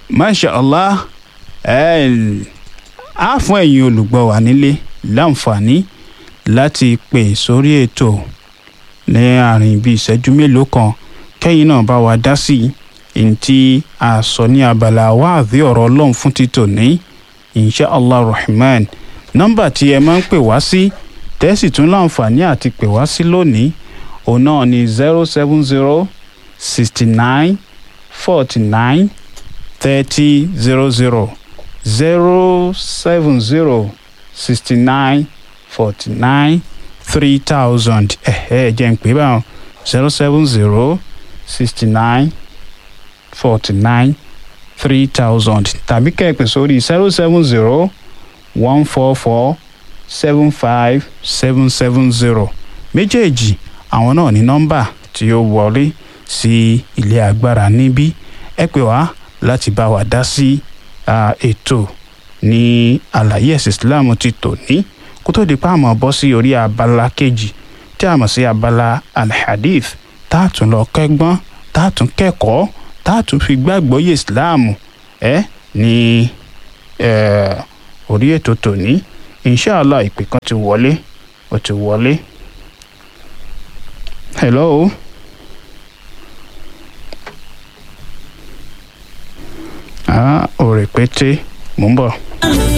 masha allah ẹ á fún ẹ̀yin olùgbọ́ wa nílé láǹfààní láti pè sórí ètò ní àárín bíi ìṣẹ́jú mélòó kan kẹ́yìn náà bá wa dá sí i tí a sọ ní abala wáàdí ọ̀rọ̀ ọlọ́run fún títò ní insha allah rahman nọ́mbà tí ẹ máa ń pè wá sí tẹ́sí tún láǹfààní àti pè wá sí lónìí òun náà ni zero seven zero sixty nine forty nine thirty zero zero zero seven zero sixty nine forty nine three thousand ẹ̀ẹ́ jẹ́ ń pè báwọn zero seven zero sixty nine forty nine three thousand tàbí kẹ́ẹ̀pẹ̀ sórí zero seven zero one four four seven five seven seven zero méjèèjì àwọn náà ní nọ́mbà tí ó wọlé sí ilé agbára níbí ẹ pè wá láti bá wa dá sí ètò ní àlàyé ẹ̀sìn Islam ti tò ní kó tó di pa àmọ́ bọ́ sí orí abala kejì tí a mọ̀ sí abala alhadith tá a tún lọ kẹ́gbọ́n tá a tún kẹ́kọ̀ọ́ tá a tún fi gbàgbọ́ yé Islam ẹ ní orí ètò tòní inshallah ìpè kan ti wọlé ó ti wọlé hello. ah òrèpété mò ń bọ̀.